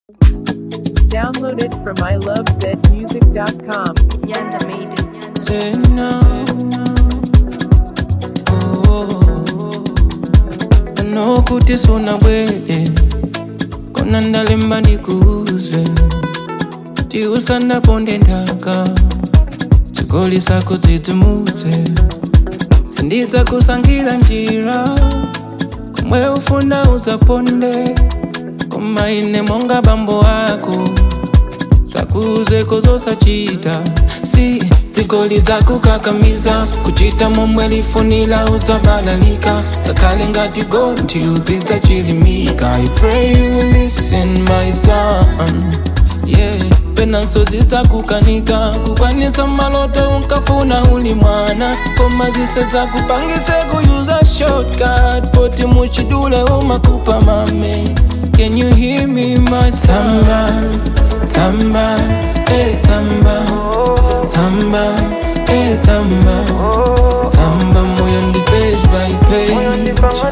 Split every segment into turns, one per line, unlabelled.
Download it from ilovezmusic.com.
Yanda made it.
Say no. Oh, I know kuti suna bwede kona ndalemba ndikuuze ti usandaponde nthaka zigoli zako dzidzimutse sindidza kusankhira njira komwe ufuna uzaponde koma ine monga bambo ako zakuzeko zosachita si zigoli zakukakamiza kuchita momwe lifunira uzabalalika zakhale ngati gonthi udzidza chilimika i pray you listen my son yeah penanso zidzakukanika kukwanisa maloto unkafuna uli mwana koma zise zakupangitse kuyuza shortcut poti muchidule umakupa mame can you hear me my samba samba eh samba samba eh samba samba moyo ndi page by page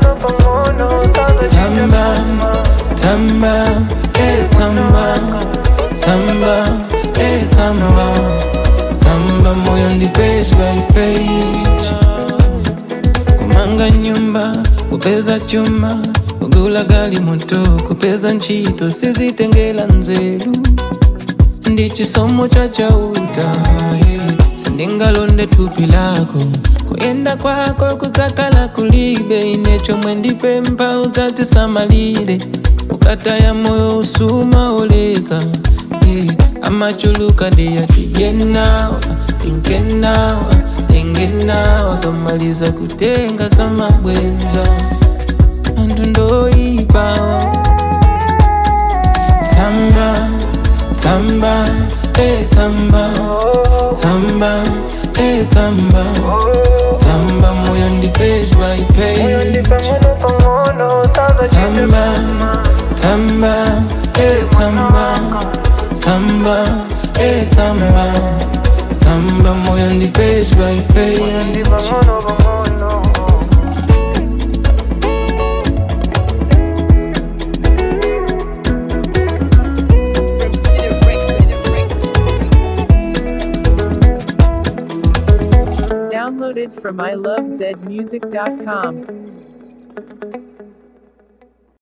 samba samba eh samba samba eh samba samba moyo ndi page by page kumanga nyumba kupeza chuma kugula gali moto kupeza ntchito sizitengera nzeru ndi chisomo cha chauta hey. sindingalonde thupi lako kuyenda kwako kudzakhala kulibe ine chomwe ndipempha udzatisamalire ukataya moyo usuma oleka hey. amachuluka ndiyatiyenawa tingenawa tingenawa kamaliza kutenga samabwenza anthu ndoyipawa samba samba eh samba samba eh samba samba moyo ndi page by page samba samba eh samba samba eh samba samba moyo ndi page by page
Download it from ilovezmusic.com.